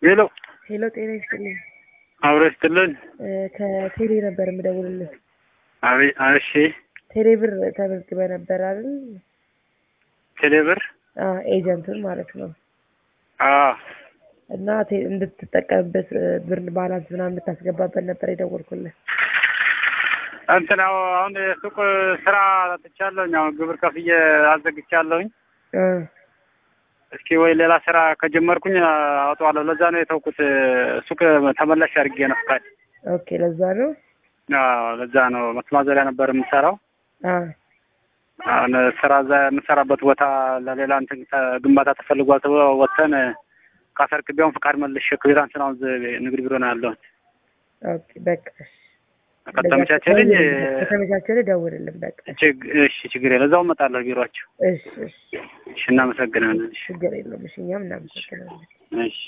ሄሎ ሄሎ ጤና ይስጥልኝ። አብሮ ይስጥልን። እ ከቴሌ ነበር የምደውልልህ። አቤት። እሺ ቴሌ ብር ተመዝግበ ነበር አይደል? ቴሌብር አዎ ኤጀንቱን ማለት ነው። አዎ እና ቴ- እንድትጠቀምበት እ ብር ባላንስ ምናምን እንድታስገባበት ነበር የደወልኩልህ። እንትን ያው አሁን የሱቅ ስራ ትቻለሁኝ። አሁን ግብር ከፍዬ አዘግቻለሁኝ። እ እስኪ ወይ ሌላ ስራ ከጀመርኩኝ አወጣዋለሁ። ለዛ ነው የተውኩት። ሱቅ ተመላሽ አድርጌ ነው ፍቃድ። ኦኬ ለዛ ነው። አዎ ለዛ ነው መስማዘሪያ ነበር የምሰራው። አ አሁን ስራ እዛ የምሰራበት ቦታ ለሌላ እንትን ተ- ግንባታ ተፈልጓል ተብሎ ወጥተን ካሰርክቢያውን ፍቃድ መልሼ ክቢራን ስራውን ንግድ ቢሮ ነው ያለሁት። ኦኬ በቃ እሺ። ከተመቻቸልኝ ከተመቻቸልህ ደውልልን በቃ። ችግ- እሺ ችግር የለ እዛው እመጣለሁ ቢሮአቸው። እሺ እሺ እሺ እናመሰግናለን። እሺ ችግር የለውም። እሺ እኛም እናመሰግናለን። እሺ